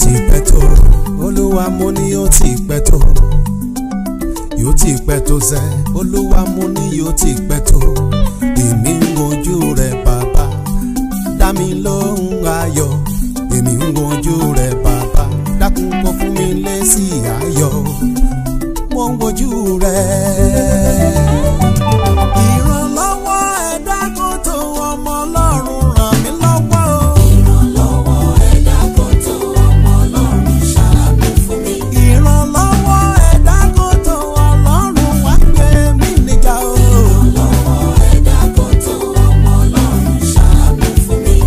ti pẹ́ tó olúwa mo ní yóò ti pẹ́ tó yóò ti pẹ́ tó sẹ́ olúwa mo ní yóò ti pẹ́ tó èmi ń wojú rẹ bàbá dá mi lóhùn ayọ̀ èmi ń wojú rẹ bàbá dákun kó fún mi lésì ayọ̀ mo ń wojú rẹ. ìrànlọ́wọ́ ẹ̀dá kò tó ọmọ ọlọ́run ràn mí lọ́wọ́ o. ìrànlọ́wọ́ ẹ̀dá kan tó ọmọ ọlọ́run ṣàánú fún mi. ìrànlọ́wọ́ ẹ̀dá kò tó ọlọ́run wá gbé mi níjà o. ìrànlọ́wọ́ ẹ̀dá kan tó ọmọ ọlọ́run ṣàánú fún mi.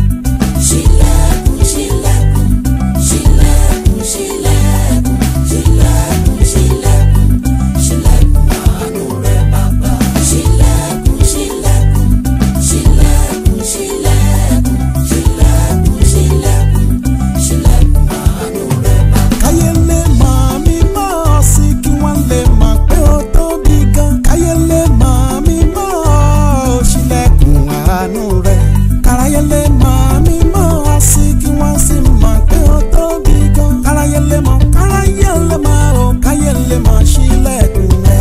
ṣílẹ̀kùn ṣílẹ̀kùn ṣílẹ̀kùn ṣílẹ̀kùn ṣílẹ̀kùn ṣílẹ̀kùn ṣílẹ̀kùn àánú rẹ bàbá. ṣílẹ̀kùn ṣílẹ̀kùn ṣílẹ̀kùn ṣílẹ̀kùn ṣílẹ̀kùn ṣílẹ̀kùn ṣílẹ̀kùn àánú rẹ bàbá. káyé lè mọ̀ mí mọ̀ sí kí wọ́n lè mọ̀ pé ó tóbi gan. káyé lè mọ̀ mí mọ̀ ó ṣílẹ̀kùn àánú rẹ̀. káráyé lè mọ̀ mí mọ̀ sí kí wọ́n sì mọ̀ pé ó tóbi gan. káráyé lè mọ̀ káráyé lè mọ̀ ó káyé lè mọ̀ ṣílẹ̀kùn rẹ̀.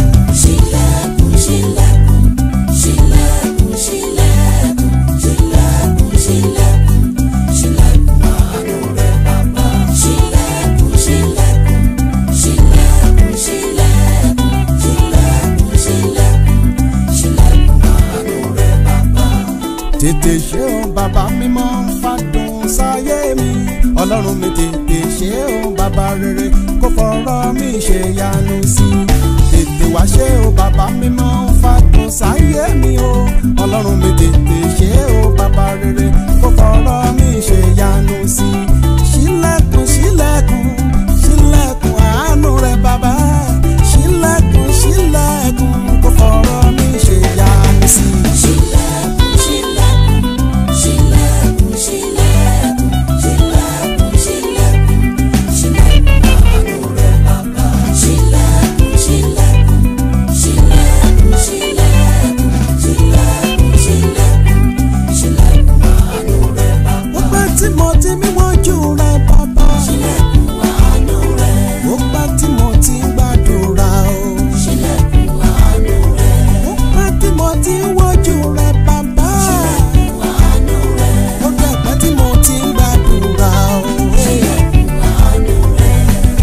ṣílẹ̀kùn ṣílẹ̀kùn ṣílẹ̀kùn ṣílẹ̀kùn ṣílẹ̀kùn ṣílẹ̀kùn ṣílẹ̀kùn àánú rẹ bàbá. ṣílẹ̀kùn ṣílẹ̀kùn ṣílẹ̀kùn ṣílẹ̀kùn ṣílẹ̀kùn ṣílẹ̀kùn ṣílẹ̀kùn àánú rẹ bàbá. tètè ṣe o bàbá mímọ́ fàdùn sáyé mi ọlọ́run mi tètè ṣe o bàbá rere kó fọ̀rọ̀ mi ṣe yanu sí i tètè wá ṣe o bàbá mímọ́ fàdùn sáyé mi o ọlọ́run mi tètè ṣe o bàbá rere kó fọ̀rọ̀ mi ṣe yanu sí i ṣílẹ̀kùn ṣílẹ̀kùn ṣílẹ̀kùn àánú rẹ bàbá ṣílẹ̀kùn ṣílẹ̀kùn kó fọ̀rọ̀ mi ṣe yanu sí i. ṣílẹ̀kùn ṣílẹ̀kùn ṣílẹ̀kùn ṣílẹ̀kùn ṣílẹ̀kùn ṣílẹ̀kùn ṣílẹ̀kùn àánú rẹ bàbá. ṣílẹ̀kùn ṣílẹ̀kùn ṣílẹ̀kùn ṣílẹ̀kùn ṣílẹ̀kùn ṣílẹ̀kùn ṣílẹ̀kùn àánú rẹ bàbá. ó pẹ́ tí mo ti mí wọ́jú rẹ bàbá. ṣílẹ̀kùn àánú rẹ. ó pẹ́ tí mo ti ń gbàdúrà o. ṣílẹ̀kùn àánú rẹ. ó pẹ́ tí mo ti ń wọ́jú rẹ bàbá. ṣílẹ̀kùn àánú rẹ. ó dẹ̀ pẹ́ tí mo ti ń gbàdúrà o. ṣílẹ̀kùn àánú rẹ.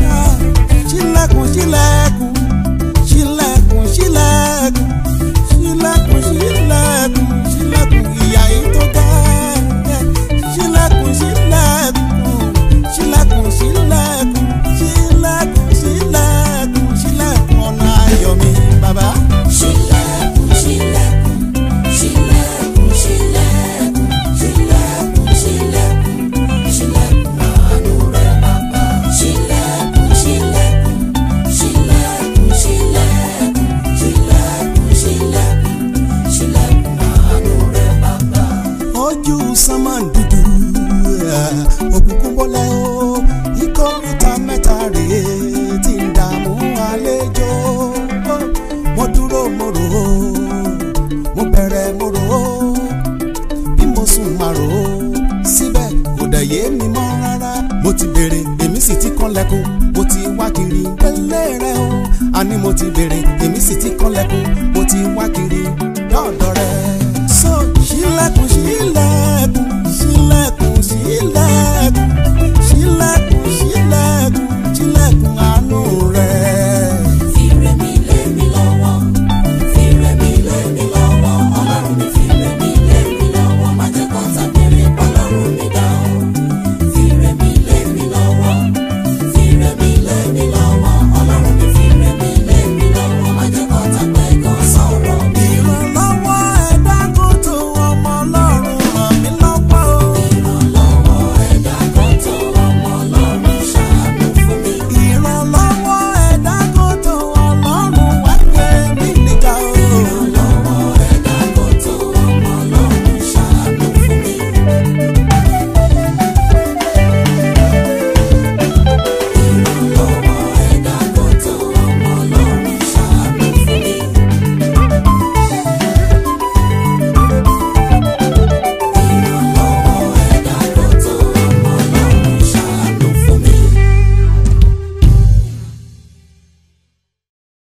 ṣílẹ̀kùn ṣílẹ̀kùn ṣílẹ̀kùn ṣílẹ̀kùn ṣílẹ̀kùn ṣílẹ̀kùn ṣílẹ̀kùn ìyá yìí tó ga. ṣílẹ̀kùn ṣílẹ̀kùn ṣílẹ̀kùn ṣílẹ̀kùn ṣílẹ̀kùn ṣílẹ̀kùn ṣílẹ̀kùn ọ̀nà ayọ̀ mi bàbá. ṣílẹ̀kùn ṣílẹ̀kùn ṣílẹ̀kùn ṣílẹ̀kùn ṣílẹ̀kùn ṣílẹ̀kùn ṣílẹ̀kùn àánú rẹ bàbá. ṣílẹ̀kùn ṣílẹ̀kùn ṣílẹ̀kùn ṣílẹ̀kùn ṣílẹ̀kùn ṣílẹ̀kùn ṣílẹ̀kùn àánú rẹ bàbá. ojú sánmà dúdú òkùnkùn bọ́lẹ̀ o ìkórìtà mẹ́ta rèé tí ń dààmú àlejò mo dúró mo rò ó mo bẹ̀rẹ̀ mo rò ó bí mo sùn máa rò ó síbẹ̀ kò dẹ̀ yé mi mọ́ rárá mo ti béèrè èmi sì ti kànlẹ̀kùn mo ti wá kiri pẹ̀lẹ́ rẹ o àní mo ti béèrè èmi sì ti kànlẹ̀kùn mo ti wá kiri dọ́ọ̀dọ̀ rẹ so ṣílẹ̀kùn ṣílẹ̀kùn